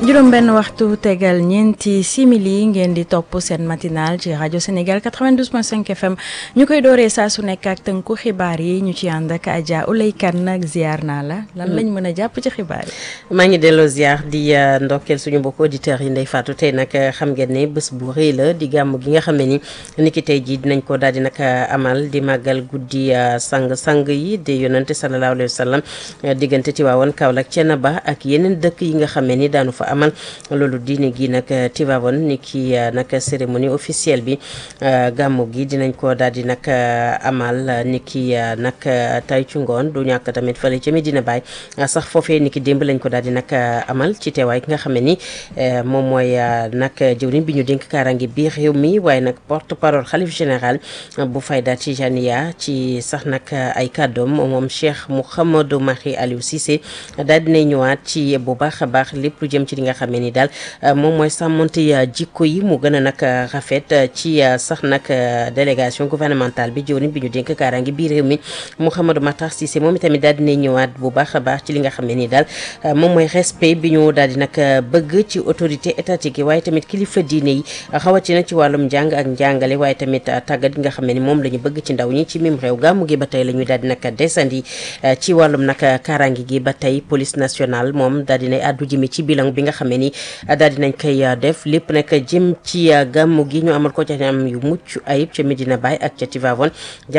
juróom benn waxtu tegal ñeenti simili ngeen di topp seen matinal ci rajo Sénégal 92.5 FM ñu koy dooree saa su nekk ak tënku xibaar yi ñu ci ànd ak Adja Oulay Kane nag ziar naa la. lan lañ mën a jàpp ci xibaar yi. maa ngi delloo ziar di ndokkeel suñu mbokku auditeurs yi Ndeye Fatou tey nag xam ngeen ne bés bu rëy la di gàmm gi nga xam ne ni niki tey jii dinañ ko daal di nag amal di màggal guddi sang-sang yi di yonante sallallahu alayhi wa sallam diggante Tiwaawoon Kaolack Thiénaba ak yeneen dëkk yi nga xam ne ni daanu fa amal loolu diine gi nag Tiwaawoon ni ki nag cérémonie officielle bi gàmmu gi dinañ ko daal di nag amal ni ki nag tay ci ngoon du ñàkk tamit fële ca Medina Baye sax foofee ni ki démb lañ ko daal di nag amal ci teewaay ki nga xam ne ni moom mooy nag jëwriñ bi ñu dénk kaaraange bi réew mi waaye nag porte parole xalif général bu Fayda Tijaniya ci sax nag ay kàddoom moom Cheikh Mouhamadou Mahi Aliou Cissé daal dinay ñëwaat ci bu baax a baax lépp lu jëm ci li nga xam ne ni daal moom mooy sàmmante jikko yi mu gën a nag rafet ci sax nag délégation gouvernementale bi jëwriñ bi ñu dénk kaaraange bi réew mi Mouhamadou Matar Cissé moom itamit daal dinay ñëwaat bu baax a baax ci li nga xam ne ni daal moom mooy respect bi ñu daal di nag bëgg ci autorité étatique yi waaye tamit kilifa diine yi xawatina ci wàllum njàng ak njàngale waaye tamit tàggat gi nga xam ne ni moom la ñu bëgg ci ndaw ñi ci mim réew gàmmu gi ba tey la ñu daal di nag desandi ci wàllum nag kaaraange gi ba tey police nationale moom daal dinay àddu jëme ci bilan bi nga xam ne ni daal dinañ koy def lépp nag jëm ci gàmmu gi ñu amal ko ca am yu mucc ayib ca Medina Baye ak ca Tivaouane